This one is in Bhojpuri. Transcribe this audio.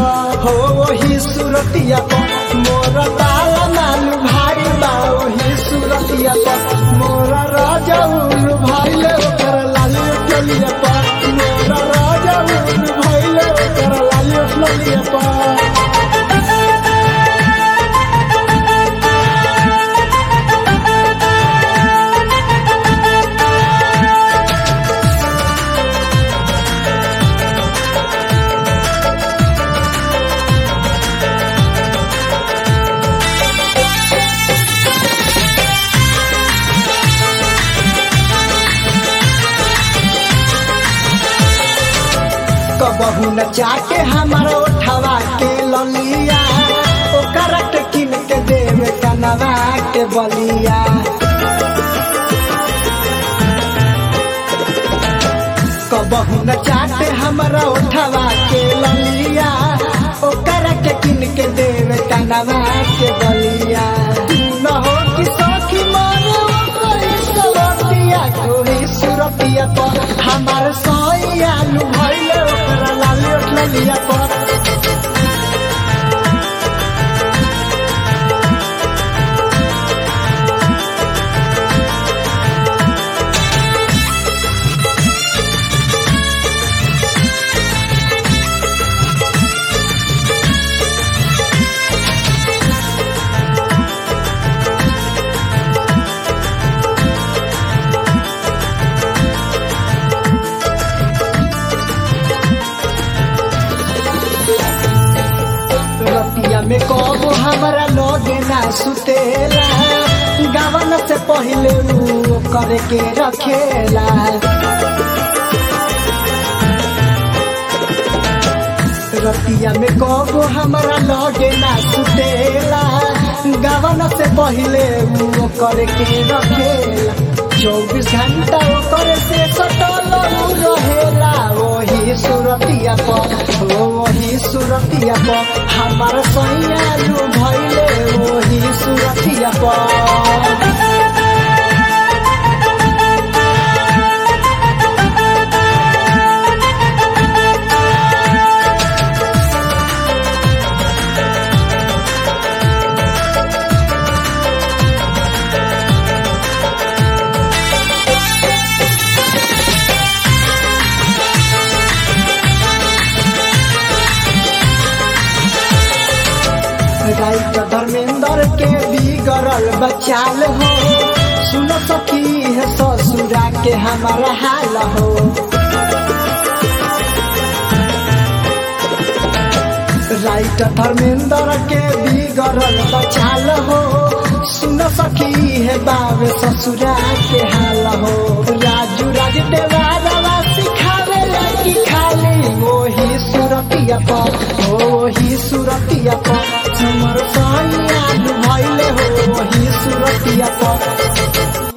पर हो वही सूरतिया पर मोर ताला नालू भाई बा वही सूरतिया पर मोर राजा उल्लू भाई ले ओकर लाली टलिया पर मोर राजा उल्लू भाई ले ओकर लाली टलिया पर कबहू न चाटे हमारा उठवा के ललिया ओकरा के किन के देवे कनवा के बलिया कबहू न चाटे हमारा उठवा के ललिया ओकरा के किन के देवे कनवा के बलिया न हो कि सखी मारे ओकरी सवतिया कोई सुरतिया पर हमार सैया लू भइले ओकरा लाली उठलिया पर रतिया में कबो हमारा लगे ना सुतेला गावन से पहले ऊ करे के रखेला रतिया में कबो हमारा लगे ना सुतेला गावन से पहले ऊ करे के रखेला चौबीस घंटा ओकर से सटल ऊ रहेला वही सुरतिया पर ओ वही सुरतिया पर हमार सैया लू भइले वही सुरतिया पर राइट धर्मेंद्र के बिगड़ल बचाल हो सुन सकी है ससुरा के हमारा हाल हो राइट धर्मेंद्र के बिगड़ल बचाल हो सुन सकी है बाबे ससुरा के हाल हो राजू राज देवारा सिखावे कि खाली वही सुरतिया पर वही सुरतिया पर हमर सैया भइले हो वही सुरतिया पर